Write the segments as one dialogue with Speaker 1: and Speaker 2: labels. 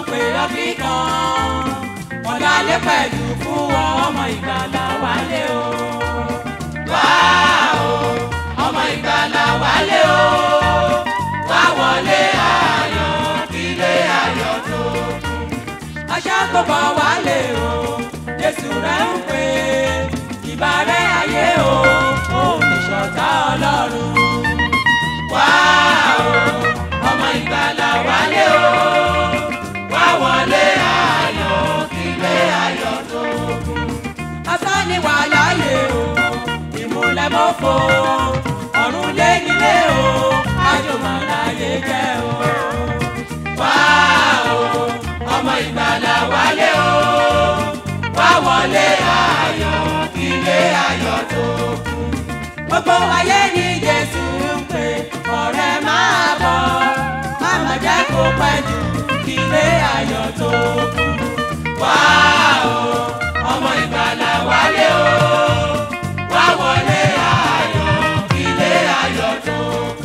Speaker 1: pè ọ́ kíkan ọ̀dàlẹ̀ pẹ̀lú fún wọn ọmọ ìgbàlà wálé o. wá o ọmọ ìgbàlà wálé o. wá wọlé ayọ̀ kílé ayọ̀ tó kún. aṣá kò bọ̀ wálé o jésù rẹ̀ ń pè ìbárẹ́ ayé o òun ìṣọ̀tá ọlọ́run. wá o ọmọ ìgbàlà wálé o. wá wọlé ayọ̀ kílé ayọ̀ tó kún. asán ni wà láàyè o ìmúlẹ̀ mọ́fọ́ ọ̀run lé nílé o àjùmọ̀ láyé jẹ́ o. wá o ọmọ ìgbàlà wálé o wá wọlé ayọ̀ kílé ayọ̀ tó kún. gbogbo ayé ni jésù ń pè ọ̀rẹ́ máa bọ̀ máma jẹ́ kó pẹ́ jù kílé ayọ̀ tó kún. wá o ọmọ ìgbàlà wálé o wá wọlé ayọ̀ kílé ayọ̀ tó kún.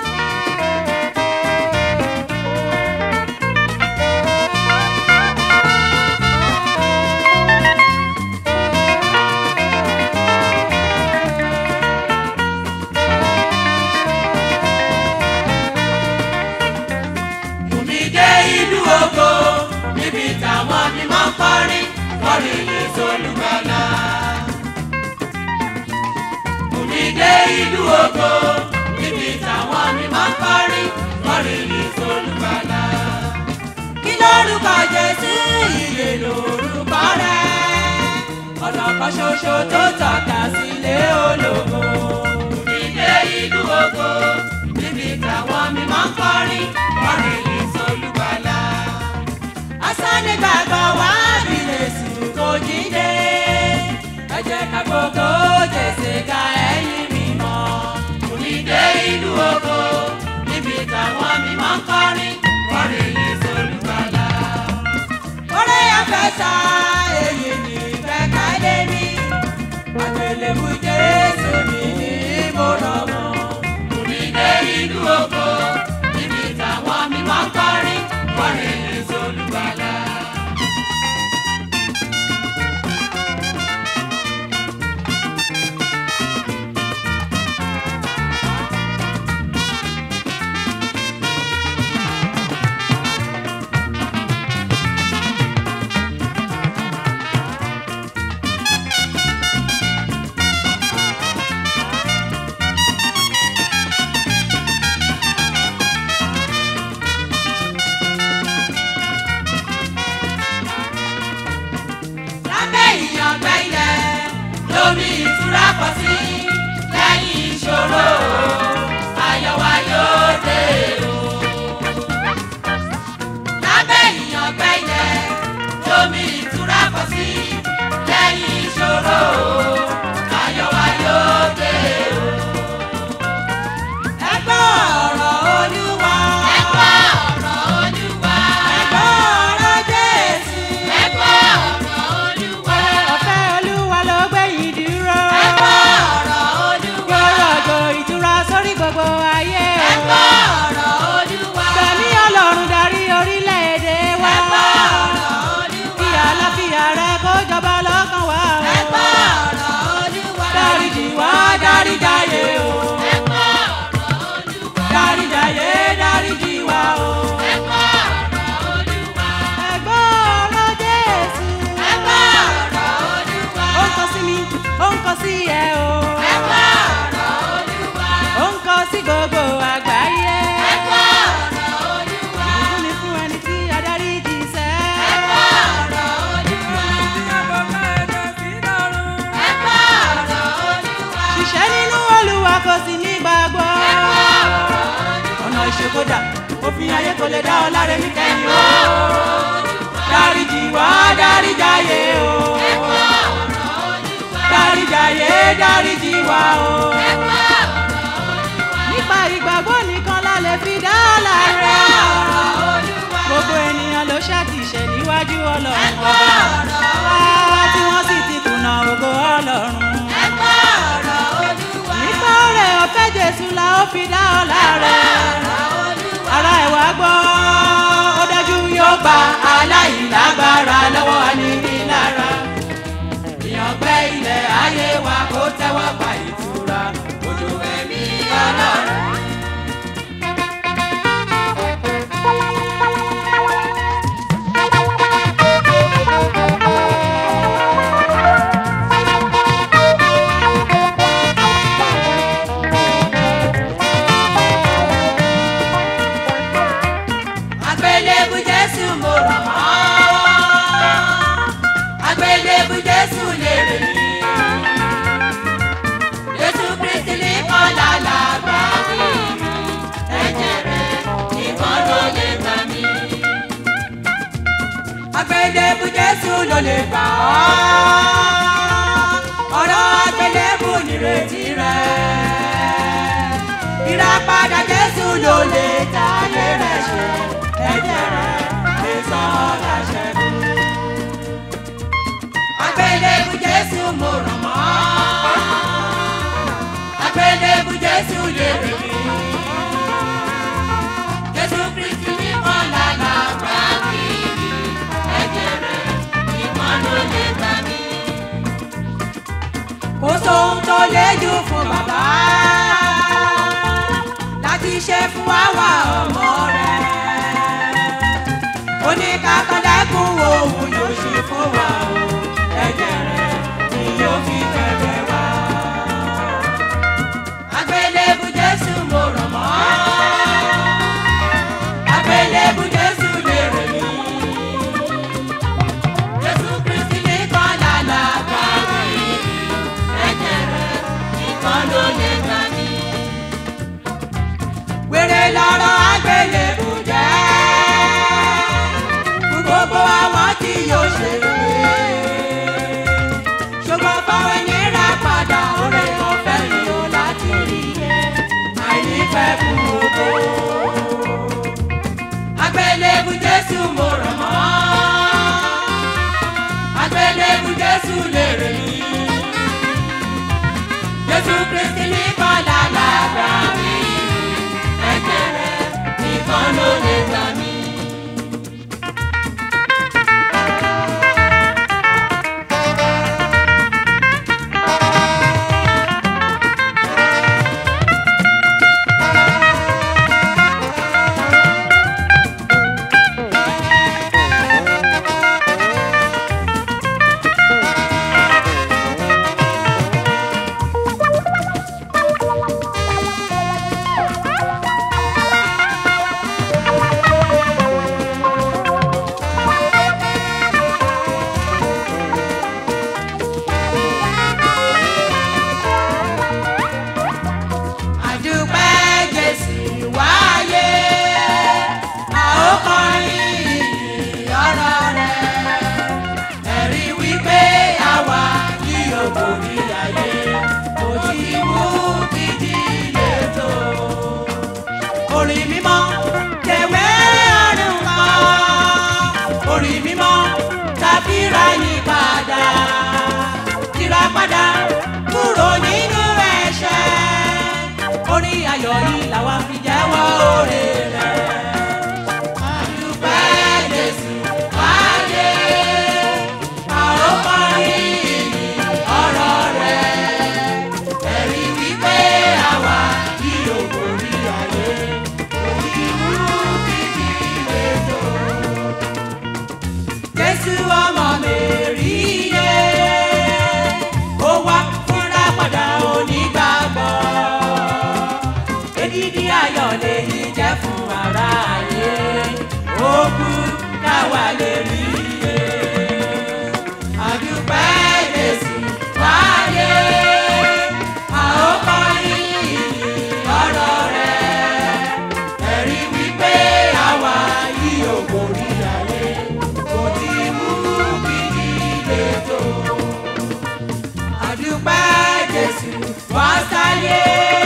Speaker 1: Bùnmi dé ìlú ògo níbi táwọn mímọ́ ń kọrin kọrin yìí sólùgbàlà. Bùnmi dé ìlú ògo níbi táwọn mímọ́ ń kọrin kọrin yìí sólùgbàlà. Kí lórúkọ Jésù ìyè lórúkọ rẹ̀? Ọ̀nà kan ṣoṣo tó tọ́ka sílé ológo. Bùnmi dé ìlú ògo níbi táwọn mímọ́ ń kọrin kọrin yìí sólùgbàlà. Asánì gbàgbọ́ wá bí Jésù kò jíde. Ẹ jẹ́ ká gbogbo Jésù ká ẹ̀yìn mímọ́. Bùnmi dé ìlú ògo níbi táwọn mímọ́ ń kọrin kọrin yìí sólùgbàlà. Orí afẹ́sà èyí ni ìfẹ́ ká lé mi. Àgbélébù Jésù mi ní mo rọ̀ mọ́. Bùnmi dé ìlú ògo níbi táwọn mímọ́ ń kọrin kọrin yìí sólùgbàlà. lábẹ́ ìyàngbẹ́ ilẹ̀ lómi ìtura pọ̀ sí lẹ́yìn ìṣòro ayọ̀ wa yóò dé o. lábẹ́ ìyàngbẹ́ ilẹ̀ lómi ìtura pọ̀ sí lẹ́yìn ìṣòro ayọ̀ wa yóò dé o. ẹ gbọ́ ọ̀rọ̀ olúwa. ẹ gbọ́ ọ̀rọ̀ olúwa. ẹ gbọ́ ọ̀rọ̀ jésù. ẹ gbọ́ ọ̀rọ̀ olúwa.
Speaker 2: ọ̀fẹ́ olúwa ló gbẹ̀yìn dúró.
Speaker 1: ẹ gbọ́ ọ̀rọ̀ olúwa.
Speaker 2: yóò rọ̀jò ìtura sórí gbogbo ayé
Speaker 1: ẹ
Speaker 2: o.
Speaker 1: gbọ́ ọ̀rọ̀ olúwa.
Speaker 2: gbẹ̀mí ọlọ́run darí orílẹ̀-èdè wa.
Speaker 1: ẹ gbọ́ ọ̀rọ̀ olúwa.
Speaker 2: kí àlàáfíà rẹ kó jọba lọ́kàn wa o.
Speaker 1: ẹ gbọ́ ọ̀rọ̀ olúwa.
Speaker 2: dáríjì wá dáríjàyé o.
Speaker 1: ẹ gbọ́ ọ̀rọ̀ olúwa.
Speaker 2: dáríjàyé dáríjì wá o.
Speaker 1: ẹ gbọ́ ọ̀rọ̀ olúwa.
Speaker 2: ẹ̀gbọ́n ọ̀rọ̀ jésù.
Speaker 1: ẹ gbọ́ ọ̀rọ̀ olúwa.
Speaker 2: ó ń kọ sí mi ó ń kọ sí ẹ o.
Speaker 1: ẹ gbọ́ ọ̀rọ̀ olúwa.
Speaker 2: ó ń kọ sí gbogbo àgbáyé.
Speaker 1: ẹ gbọ́ ọ̀rọ̀ olúwa.
Speaker 2: ìbùkún ni fún ẹni tí adarí jì sẹ́.
Speaker 1: ẹ gbọ́ ọ̀rọ̀ olúwa. ẹ gbọ́ ọ̀rọ̀ olúwa.
Speaker 2: ṣiṣẹ́ nínú olúwa kò sí ní gbàgbọ́.
Speaker 1: ẹ gbọ́ ọ̀rọ̀ olúwa.
Speaker 2: ọ̀nà ìṣèkódà òfin ayé kò lè dá ọ láre ní kẹ́yìn o. dáríjì wá dáríjàyé o.
Speaker 1: ẹ gbọ́ ọ̀rọ̀ olúwa.
Speaker 2: dáríjàyé dáríjì wá o.
Speaker 1: ẹ gbọ́ ọ̀rọ̀ olúwa.
Speaker 2: nípa ìgbàgbọ́ nìkan la lè fi dá láre. gbogbo ènìyàn ló ṣàtìṣe níwájú ọlọ́run ọba. wá tí wọ́n sì ti kùnà ògo ọlọ́run.
Speaker 1: ẹ gbọ́ ọ̀rọ̀ olúwa.
Speaker 2: nípa ọ̀rẹ́ ọ̀fẹ́ jésù la ó fi dá ọ láre.
Speaker 1: ọ̀rọ̀ olúwa.
Speaker 2: ara ẹ̀ wá gbọ́ ó dájú yóò gba
Speaker 1: lè gbà ọ́ ọ̀rọ̀ àgbélébù nírètí rẹ̀ ìràpadà jésù ló lè táyé rẹ̀ ṣe ẹ̀jẹ̀ rẹ̀ lè sọ ọ́ láṣẹ́gun àgbélébù jésù mo ràn mọ́ àgbélébù jésù lè rí mi jésù kristi nìkan lànà gbà mí ẹ̀jẹ̀ rẹ̀ nìkan ló lè gbà mí. kò sóhun tó lè jù fún bàbá láti ṣe fún àwa ọmọ rẹ̀ oníkàkọ́lẹ́kùn òun yóò ṣe fún wa o ẹ̀jẹ̀ rẹ̀ ni yóò fi bẹ̀rẹ̀ wá. àgbélébù jésù mo rọ̀ mọ́ àgbélébù jésù lè rè mí. jésù kristi nìkan lànà gbà mí ẹ̀jẹ̀ rẹ̀ nìkan ló lè gbà mí. wèrè lọ́rọ̀ àgbélébù jẹ́ fún gbogbo àwọn tí yóò ṣe rere. ṣùgbọ́n fáwọn ẹni rà padà oore ọ̀fẹ́ mi ò láti rí i àìnífẹ́ fún gbogbo. àgbélébù jésù mo rọ̀ mọ́ àgbélébù jésù lè rè mí. jésù kristi nìkan lálàgbà mi ẹ̀jẹ̀ rẹ̀ nìkan ló lè gbà mí. àdúpẹ́ jésù wáyé a ó kọrin ìyìn ọ̀rọ̀ rẹ̀ ẹ̀rí wípé àwa ní òbòrí ayé kò tí mú gidi lè tó. orin mímọ́ tẹ̀wé ọ̀run mọ́ orin mímọ́ tàbí ra ní padà tìra padà kúrò nínú ẹ̀ṣẹ̀ orin ayọ̀ yìí làwa fi jẹ́wọ́ oore rẹ̀. àdúpẹ́ jésù wáyé a ó kọrin ìyìn ọ̀rọ̀ rẹ̀ ẹ̀rí wípé àwa kí o kò rí ayé òbí mú kíkì lẹ́tọ̀. jésù ọmọ mẹ́rí yé ó wá fúnra padà onígbàgbọ́ èdìdí ayọ̀ lèyí jẹ́ fún ara ayé ó kú káwa lè rí iye àdúpẹ́ jésù wáyé a ó kọrin ìyìn ọ̀rọ̀ rẹ̀ ẹ̀rí wípé àwa yìí ò borí ayé kò tí mú gidi lè tó àdúpẹ́ jésù wá sáyé.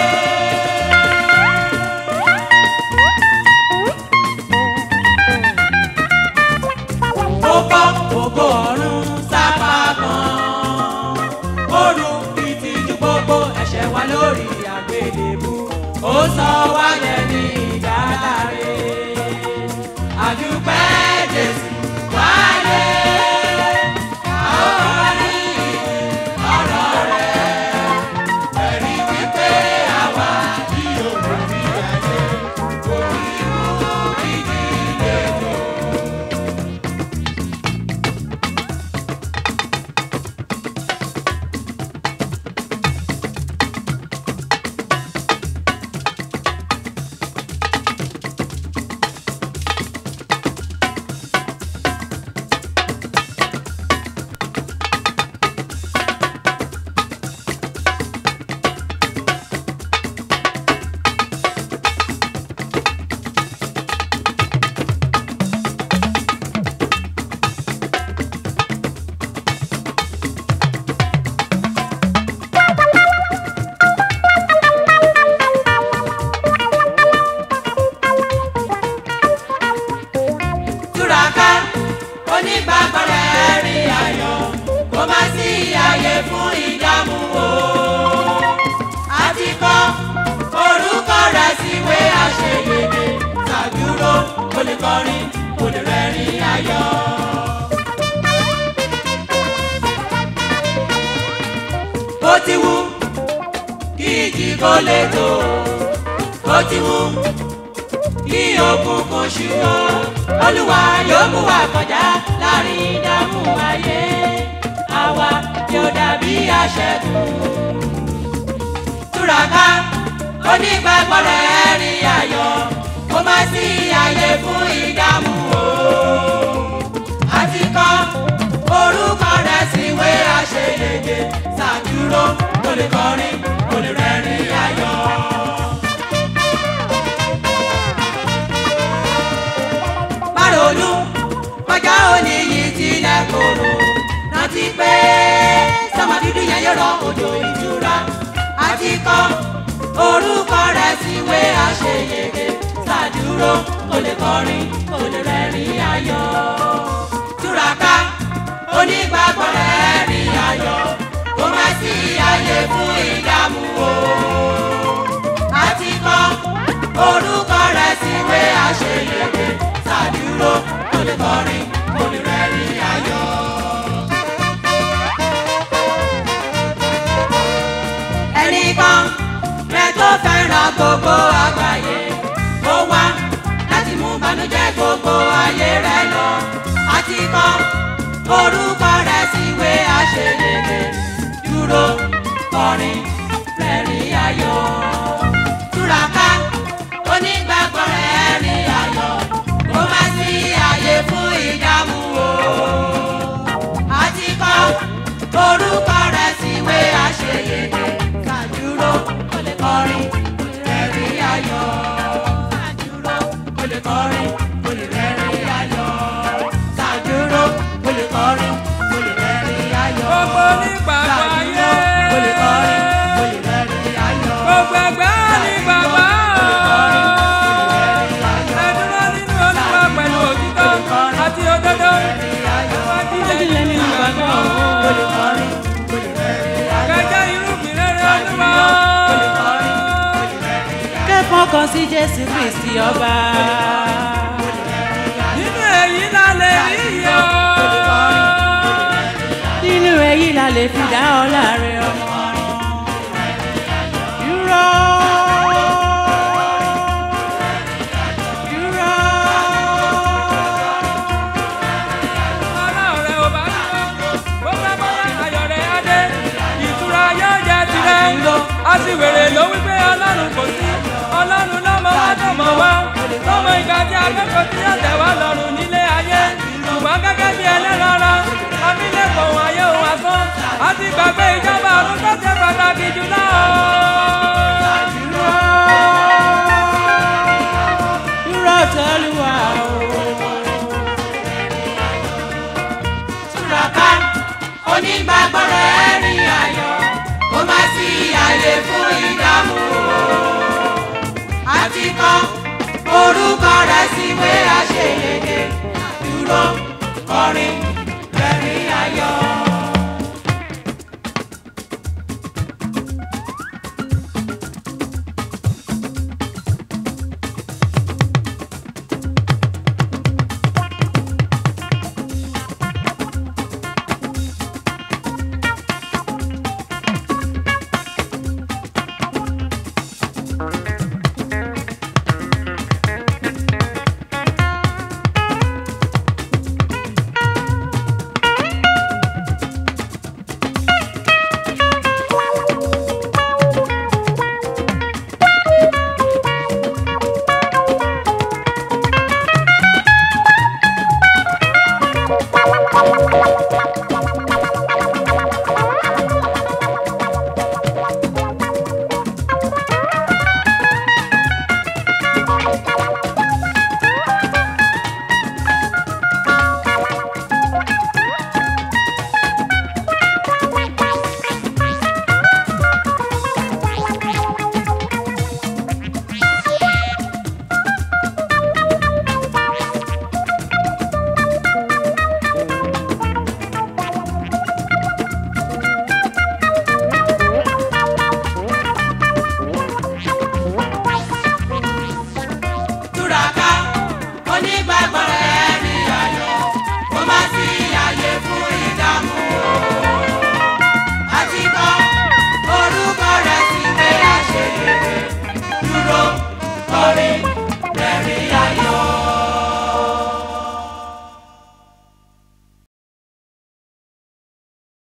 Speaker 1: ó bọ́ ògo ọ̀run sápá kan. ó ru ìtìjú gbogbo ẹ̀ṣẹ̀ wa lórí àgbélébú. ó sọ wá dẹni ìdáláre. àdúpẹ́ jésù wáyé. a ó kọrin ìyìn ọ̀rọ̀ rẹ̀. ẹ̀rí wípé àwa kì yóò borí ayé. kò ní mú ìdí lè tó. lè kọrin kò lè rẹ́rìn ayọ̀. bó ti wù kí ìjì kó lè tó bó ti wù kí òkùnkùn ṣú ọ olúwa yóò mú wa kọjá láàrin ìdààmú ayé àwa yóò dàbí aṣẹ́gun túraká onígbàgbọ́ rẹ̀ rí ayọ̀ kó má sí àyè fún ìdààmú o àti kọ́ orúkọ rẹ̀ síwé àṣeyege ṣàdúró kó lè kọrin kó lè rẹ́rìn ayọ̀. Márònú kọjá òní yìí tilẹ̀ kòrò rántí pé sọmọ dúdú yẹn yóò rọ òjò ìtura àti kọ́ orúkọ rẹ̀ síwé àṣeyege ṣàdúró kó lè kọrin kó lè rẹ́rìn ayọ̀ túraká onígbàgbọ́ rẹ̀ rí ayọ̀ kó má sí àyè fún ìdààmú o àti kọ́ orúkọ rẹ̀ síwé àṣeyege ṣàdúró kó lè kọrin kó lè rẹ́rìn ayọ̀. ẹnìkan rẹ tó fẹ́ràn gbogbo àgbáyé ó wá láti mú bànújẹ́ gbogbo ayé rẹ lọ àti kọ orúkọ rẹ síwé àṣeyege dúró kọrin rẹ́rìn ayọ̀ túraká onígbàgbọ́ rẹ̀ rí ayọ̀ kó má sí àyè fún ìdààmú o àti kọ orúkọ rẹ síwé àṣeyege kàdúró kó lè kọrin kó lè rẹ́rìn ayọ̀ kàdúró kó lè kọrin kó lè rẹ́rìn ayọ̀ kàdúró kó lè kọrin kó lè rẹ́rìn ayọ̀
Speaker 3: Gbogbo onígbàgbọ́ ayé.
Speaker 1: kó lè kọrin kó lè rẹ́rìn ayọ̀
Speaker 3: Gbogbo ẹgbẹ́ onígbàgbọ́. Ẹ dúró nínú Olúwa pẹ̀lú òtítọ́ àti òdodo.
Speaker 2: Ojúlẹ̀ nínú ìgbàgbọ́
Speaker 3: Kẹjẹ irúgbìn rere Olúwa.
Speaker 2: kẹ́kọ̀ọ́ kan sí Jésù Kristi ọba.
Speaker 3: Nínú èyí la lè rí iyọ̀.
Speaker 2: Nínú èyí la lè fi dá ọlá rẹ̀ ọmọ. Dúró. Dúró.
Speaker 3: Ọlọ́run rẹ̀ ò bá dúró. Bó bá bọ́lá ayọ̀ rẹ̀ á dé. Ìtura yóò jẹ́ tirẹ̀. Aṣiwèrè ló wí pé Ọlọ́run kò sí. Ọlọ́run lọ́mọ wá tó mọ̀ wá. Lọ́mọ ìgbà tí akẹ́kọ̀ọ́ tí yóò tẹ̀ wá lọ́rùn nílé ayé. Ṣùgbọ́n gẹ́gẹ́ bí ẹlẹ́rọ̀ọ́rọ́, abílẹ̀kọ̀ òun ayé òun asán. A ti gbàgbé ìjọba ọ̀run tó ṣe pàtàkì jùlọ.
Speaker 2: Dúró. Dúró tọ́lúwa o.
Speaker 1: túraká onígbàgbọ́ rẹ̀ rí ayọ̀ kó má sí àyè fún ìdààmú o. àti kọ́ orúkọ rẹ̀ síwé àṣeyege dúró kọrin rẹ́rìn ayọ̀.
Speaker 4: Thank you.